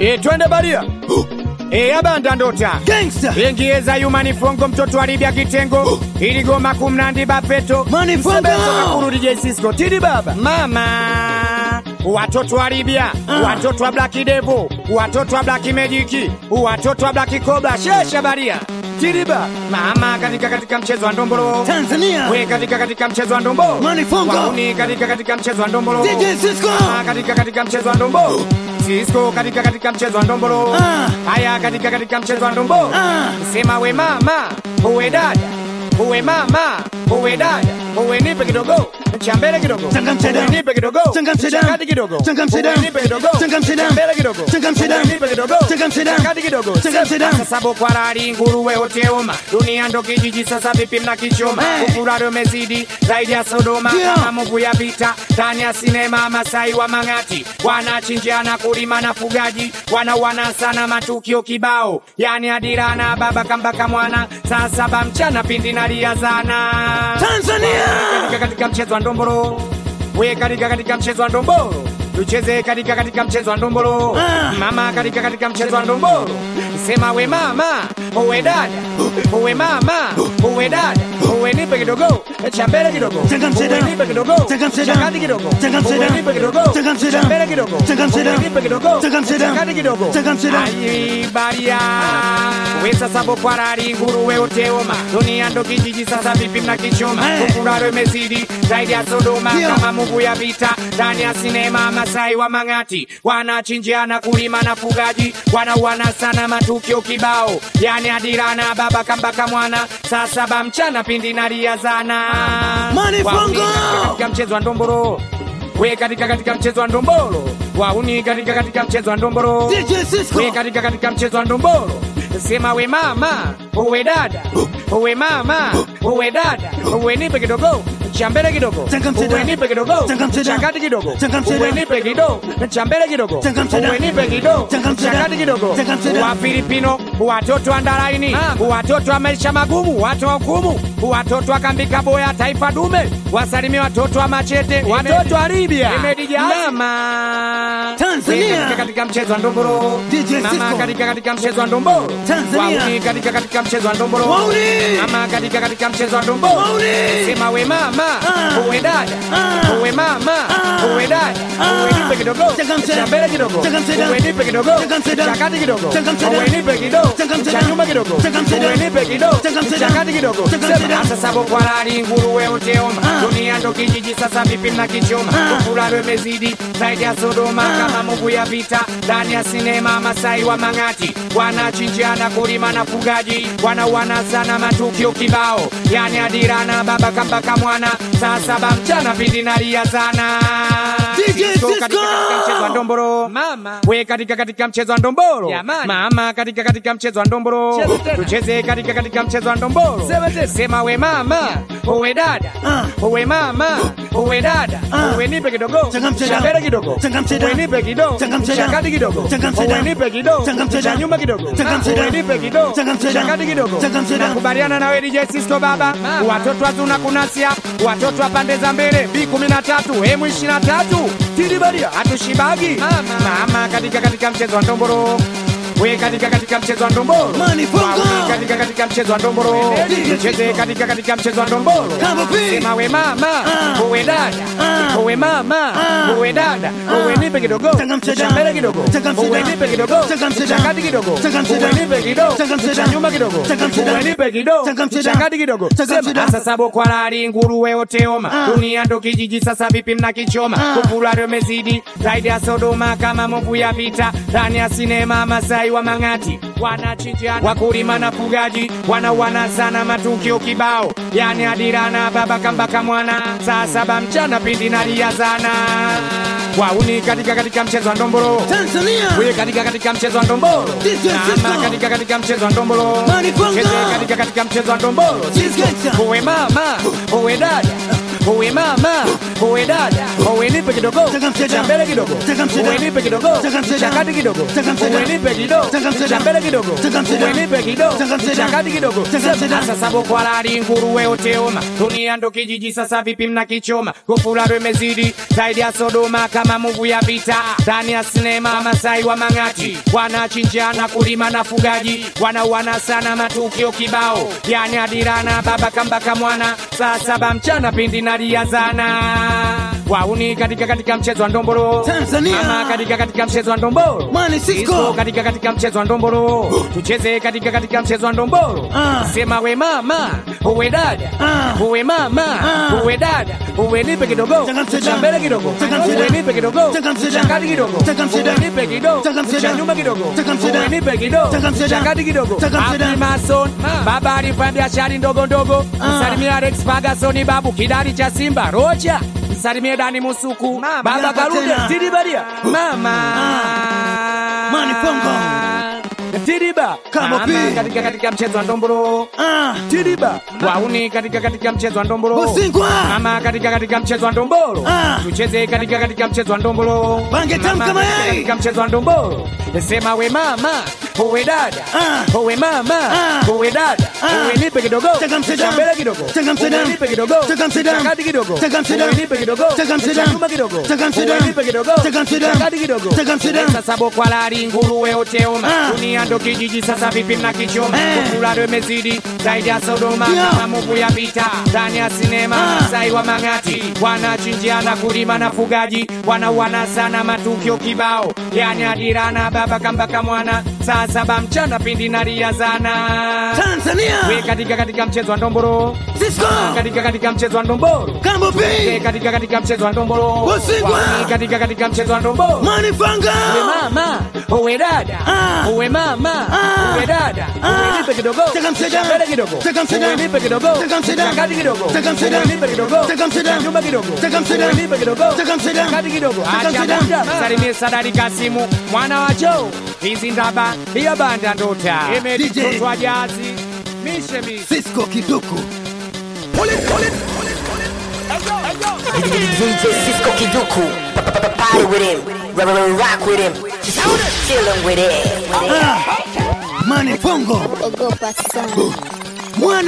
E, twende baria. E, abanda ndota. Gangster. Ingieza yumani fongo mtoto alibya kitengo. Iligoma kumnandi bafeto. Mani fongo. Msebenzo kakuru DJ Cisco. Tidi baba. Mama. Watoto wa Libya, watoto wa Black Devil, watoto wa Black Magic, watoto wa Black Cobra, shesha baria. Tiriba. Mama katika katika mchezo wa ndombolo. Tanzania. We katika katika mchezo wa ndombolo. Mani fongo. Wauni katika katika mchezo wa ndombolo. DJ Cisco. Ah, katika katika mchezo wa ndombolo. Cisco katika katika mchezo wa ndombolo. Ah. Haya katika katika mchezo wa ndombolo. Ah. Sema we mama, uwe dada, uwe mama, uwe dada, uwe nipe kidogo cha mbele kidogo, Changamsha uwe damu. nipe kidogo, Changamsha cha damu. kati kidogo, Changamsha uwe damu. nipe kidogo, Changamsha cha damu. mbele kidogo, Changamsha uwe damu. nipe kidogo, Changamsha cha damu. kati kidogo, Changamsha damu. Sasa boko harari nguruwe hoteoma, dunia ndo kijiji sasa vipi mnakichoma, Eh. ukurari umezidi zaidi ya Sodoma, Ndio. kama Mungu ya vita ndani ya sinema, Masai wa Mang'ati wanachinjiana kulima na fugaji, wanauana sana matukio kibao, yani adira na baba kambaka mwana, saa saba mchana pindi naliazana Tanzania. katika katika mchezo wa ndombolo, we katika katika mchezo wa ndombolo tucheze katika katika mchezo wa ndombolo Ah. mama katika katika mchezo wa ndombolo sema we mama uwe dada uwe mama uwe dada uwe nipe kidogo cha mbele kidogo Changamsha uwe damu. nipe kidogo Changamsha cha damu. kati kidogo Changamsha uwe damu. nipe kidogo Changamsha cha damu. mbele kidogo Changamsha uwe damu. nipe kidogo Changamsha cha damu. kati kidogo Changamsha damu. Ai, baria we sasa boko harari nguruwe uteoma dunia ndo kijiji sasa vipi mnakichoma Eh. ukuraro imezidi zaidi ya Sodoma Ndio. kama Mungu ya vita ndani ya sinema Masai wa Mang'ati wanachinjiana kulima na fugaji wanauana sana matukio kibao yani adira na baba kambaka mwana saa saba mchana pindi naliazana Mani Wauni Fongo. katika katika mchezo wa ndombolo we katika katika mchezo wa ndombolo wauni katika katika mchezo wa ndombolo DJ Cisco. we katika katika mchezo wa ndombolo sema we mama uwe dada uwe mama uwe dada uwe nipe kidogo cha mbele kidogo Changamsha uwe damu. nipe kidogo Changamsha cha damu. kati kidogo Changamsha uwe damu. nipe kidogo cha mbele kidogo Changamsha damu. uwe nipe kidogo Changamsha cha damu. kati kidogo Changamsha damu. wa Filipino watoto wa ndaraini watoto wa maisha magumu watu wa hukumu watoto wa kambika boya taifa dume wasalimie watoto wa machete watoto wa Libya mama Tanzania. katika katika mchezo wa ndombolo DJ mama Cisco. katika katika mchezo wa ndombolo Tanzania. Wauni katika katika mchezo wa ndombolo Wauni. mama katika katika mchezo wa ndombolo Wauni. sema we mama Ah. uwe dada Ah. uwe mama Ah. uwe dada Ah. uwe nipe kidogo Changamsha cha damu. mbele kidogo Changamsha damu. uwe nipe kidogo Changamsha damu. cha kati kidogo Changamsha uwe damu. nipe kidogo Changamsha cha damu. nyuma kidogo Changamsha uwe damu. nipe kidogo Changamsha cha damu. kati kidogo Changamsha sema damu. sasa boko harari nguruwe uteoma Ah. dunia ndo kijiji sasa vipi mnakichoma Ah. ukulalo imezidi zaidi ya Sodoma kama Mungu ya vita ndani ya sinema Masai wa Mang'ati wanachinjiana kulima na fugaji wanauana sana matukio kibao yani adira na baba kambaka mwana saa saba mchana pindi naliazana DJ Cisco Cisco. katika katika mchezo wa ndombolo mama we katika katika mchezo wa ndombolo Jamani. mama katika katika mchezo wa ndombolo Cheza tena. tucheze katika katika mchezo wa ndombolo Sema tena. sema we mama uwe dada Ah. uwe mama uwe dada Ah. uwe nipe kidogo Changamsha cha damu. mbele kidogo Changamsha uwe damu. nipe kidogo Changamsha cha damu. kati kidogo Changamsha uwe damu. nipe kidogo Changamsha cha damu. nyuma kidogo Changamsha uwe damu. nipe kidogo Changamsha cha damu. kati kidogo Changamsha damu. nakubaliana nawe DJ Cisco baba watoto hatuna kunasia watoto wa pande za mbele B13 M23 tilibalia hatushibagi mama katika katika mchezo wa ndombolo we katika katika mchezo wa ndombolo Mani Fongo. Wauni katika katika mchezo wa ndombolo cheze katika katika mchezo wa ndombolo Kama P. sema we mama Ah. uwe dada Ah. uwe mama Ah. uwe dada Ah. uwe nipe kidogo Changamsha cha damu. mbele kidogo Changamsha uwe damu. nipe kidogo Changamsha cha damu. kati kidogo Changamsha uwe damu. nipe kidogo Changamsha cha damu. nyuma kidogo Changamsha uwe damu. nipe kidogo Changamsha cha damu. kati kidogo Changamsha sema damu. sasa boko harari nguruwe oteoma Ah. dunia ndo kijiji sasa vipi mnakichoma Ah. kupulari umezidi zaidi ya Sodoma kama Mungu ya vita ndani ya sinema Masai wa Mang'ati wanachinjiana wakulima na fugaji wanauana sana matukio kibao yani adira na baba kambaka mwana saa saba mchana pindi naliazana wauni katika katika mchezo wa ndombolo Tanzania. we katika katika mchezo wa ndombolo DJ mama Cisco. katika katika mchezo wa ndombolo Mani Fongo. cheze katika katika mchezo wa ndombolo Cisco. uwe mama uwe dada uwe mama uwe dada uwe nipe kidogo Taka mseda. cha mbele kidogo Taka mseda. uwe nipe kidogo Taka mseda. cha kati kidogo Taka mseda. uwe nipe kidogo Taka mseda. cha mbele kidogo Taka mseda. uwe nipe kidogo Taka mseda. cha kati kidogo Taka mseda. sasa sabo kwa lali nguruwe uteoma dunia ndo kijiji sasa vipi mnakichoma kufura imezidi zaidi ya Sodoma kama muvu ya vita ndani ya sinema Masai wa Mang'ati wanachinjana kulima na fugaji wanauana sana matukio kibao yani adirana baba kambaka mwana saa saba mchana pindi naliazana wauni katika katika mchezo wa ndombolo Tanzania. mama katika katika mchezo wa ndombolo Mani Cisco. Cisco katika katika mchezo wa ndombolo tucheze katika katika mchezo wa ndombolo Ah. sema we mama uwe dada Ah. uwe mama Ah. uwe dada uwe nipe kidogo Taka mseda. cha mbele kidogo Taka mseda. uwe nipe kidogo Taka mseda. cha kati kidogo Taka mseda. uwe nipe kidogo Taka mseda. cha nyuma kidogo Taka mseda. uwe nipe kidogo Taka mseda. cha kati kidogo Taka mseda. Abdi Mason baba alifanya biashara ndogo ndogo Ah. msalimie Alex Ferguson babu kidari cha Simba Rocha msalimie Dani Musuku baba hapa Karude tena. Tidibadia mama Mani Fongo. Tidiba Kamo Mama P. katika katika mchezo wa ndombolo Ah, Tidiba wauni katika katika mchezo wa ndombolo Usingwa. mama katika katika mchezo wa ndombolo Ah. tucheze katika katika mchezo wa ndombolo Bange tamu Mama kama katika yai. katika mchezo wa ndombolo sema we mama uwe dada Ah. uwe mama Ah. uwe dada Ah. uwe nipe kidogo Taka mseda. cha mbele kidogo Taka mseda. uwe nipe kidogo Taka mseda. cha kati kidogo Taka mseda. uwe nipe kidogo Taka mseda. cha nyuma kidogo Taka mseda. uwe nipe kidogo Taka mseda. cha kati kidogo Taka mseda. sasa boko lali nguruwe uteoma Ah. dunia ndo kijiji sasa vipi mnakichoma Eh. kufura imezidi zaidi ya Sodoma Yeah. kama muvu ya vita ndani ya sinema Ah. Masai wa Mang'ati wanachinjiana kulima na fugaji wanauana sana matukio kibao yani adirana baba kambaka mwana saa saba mchana pindi naliazana Tanzania. we katika katika mchezo wa ndombolo Cisco. katika katika mchezo wa ndombolo Kambo we P. katika katika mchezo wa ndombolo Usingwa. Wami katika katika mchezo wa ndombolo Mani Fanga. uwe mama uwe dada Ah. uwe mama Ah. uwe dada Ah. uwe nipe kidogo Taka mseda. Cha mbele kidogo Taka mseda. uwe nipe kidogo Taka mseda. Cha kati kidogo Taka mseda. uwe nipe kidogo Taka mseda. Cha nyuma kidogo Taka mseda. uwe nipe kidogo Taka mseda. Cha kati kidogo Taka acha mseda. muda salimie Sadari Kasimu mwana wa Joe hizi ndaba ya banda ndota DJ. imeditotwa jazi mishe mishe Cisco Kiduku. DJ Cisco Kiduku. Party with him. Rock with him. Just chillin' with it. Ah, Mani Fongo. ogopa sana Mwana